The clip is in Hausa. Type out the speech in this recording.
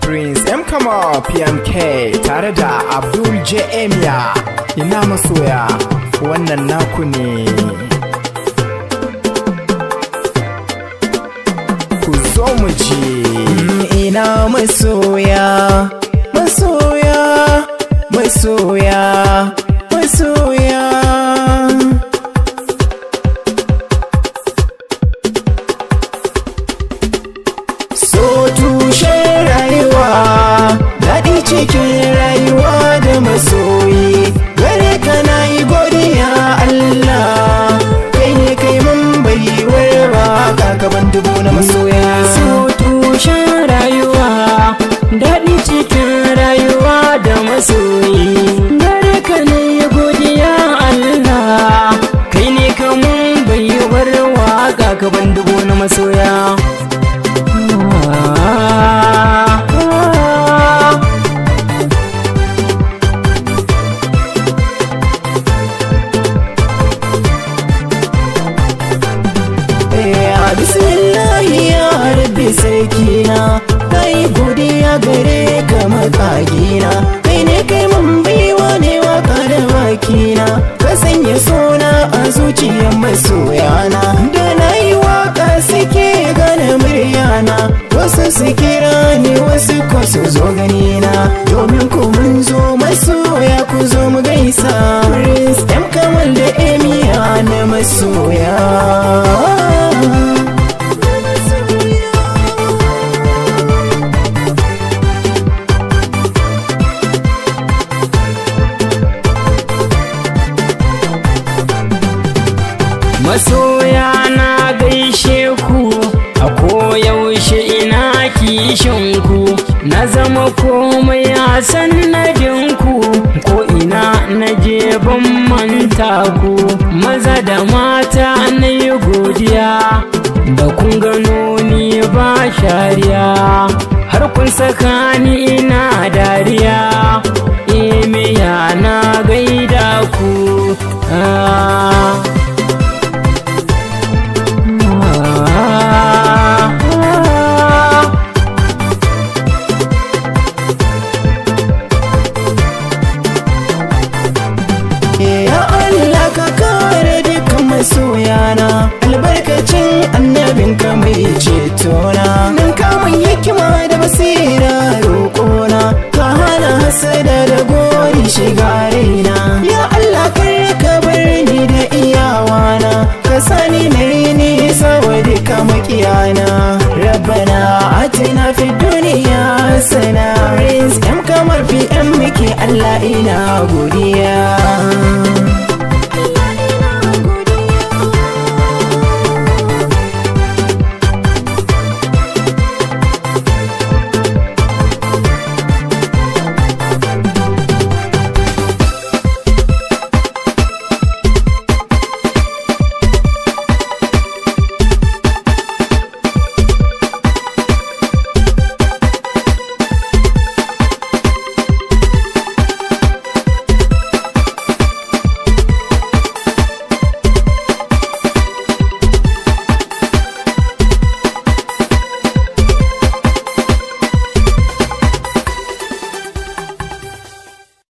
Prince M Kama PMK tare da Abdul J Emya ina masoya wannan naku ne ku zo mu je ina masoya masoya masoya masoya so tushen rayuwa daɗi cikin rayuwa da masoyi gare ka na yi godiya Allah kai ne kai mun baiwar ba gaban dubu na masoya so tushen rayuwa daɗi cikin rayuwa da masoyi gare ka ne godiya Allah kai ne ka mun baiwar waka gaban dubu na masoya Ya bismillahi ya rabbi sarkina kai godiya gare ka makagina kai ne kai mun baiwa ne waka da bakina ka sanya suna a zuciyar masoyana da na yi waka suke gane muryana wasu su kira ni wasu ko su zo ganina domin ku mun zo masoya ku zo mu gaisa Prince M Kamal da Emiya na masoya masoya na gaishe ku a koyaushe ina kishin ku na zama komai a sannadin ku ko ina na je ban manta ku maza da mata na yi godiya da kun gano ni ba shariya har kun saka ni ina dariya imiya na gaida ku ah. Ya Allah ka kare dukkan masoyana albarkacin annabinka mai cetona nan kamun hikima da basira roƙona ka hana hasada da gori shiga raina ya Allah kar ka bar ni da iyawana ka sani na yi nisa wa duka makiyana rabbana atina fi duniya hasana Prince M kamar PM muke Allah ina godiya